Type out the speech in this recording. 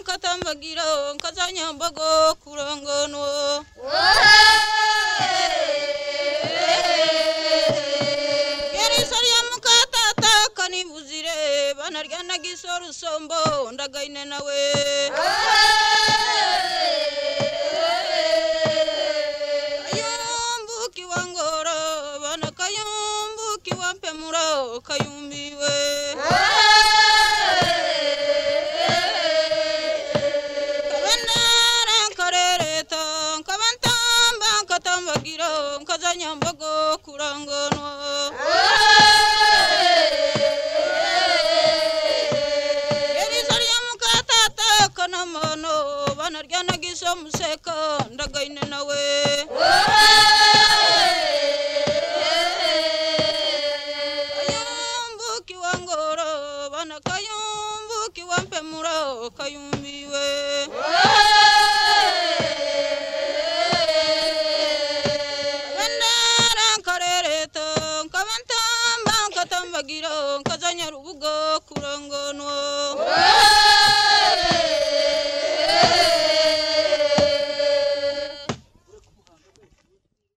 kagira kazanyambago kuranganwa yerisariya mukatata kanibuzire banarya nagisa rusombo ndagaine nawe kayumbuki wangora bana kayumbuki wampemura kayumbiwe kabanara karereta kabantamba katambagira kazanyambago kuranganwa yerisariya mukatata kanamono banarya nagisa museka ndagaine nawe kayumbuki wangoro bana kayumbuki wampemura kayumbiwe bandara karereta nkabantamba nkatambagira nkaza nyarubugo kuranganwa